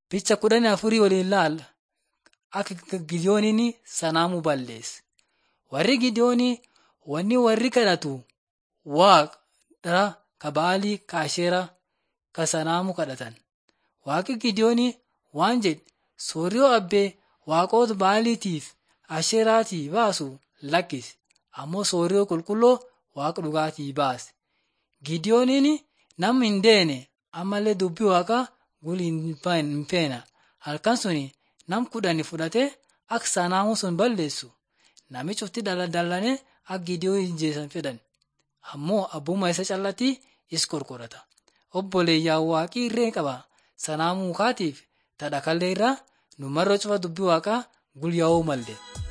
Picha kudhanii afurii waliin ilaalla. Akka Gidewooniin sanaamuu balleesse. Warri Gidewoonii wanni warri kadhatu waaqa ka Ba'aalii ka Asheeraa ka sanaamuu kadhatan. Waaqi Gidewoonii waan jedhe sooriyoo abbee waaqota Ba'aaliitiif Asheeraatii baasu lakkisi ammoo sooriyoo qulqulluu waaqa dhugaatii baase. Gidewooniin nama hin deene ammallee dubbii waaqaa guli hin feena. Halkan suni nam kudhani fudhatee akka sanaamuu sun balleessu namichi cufti dallanee akka Gidewoon ajjeesan fedhan. Ammoo abbummaa isa callatti is qorqorata. Obboleeyyaa waaqii irree qaba sanaamuu kaatiif tadha kallee irraa nu marra cufa dubbii waaqaa gulyaa'uu malle.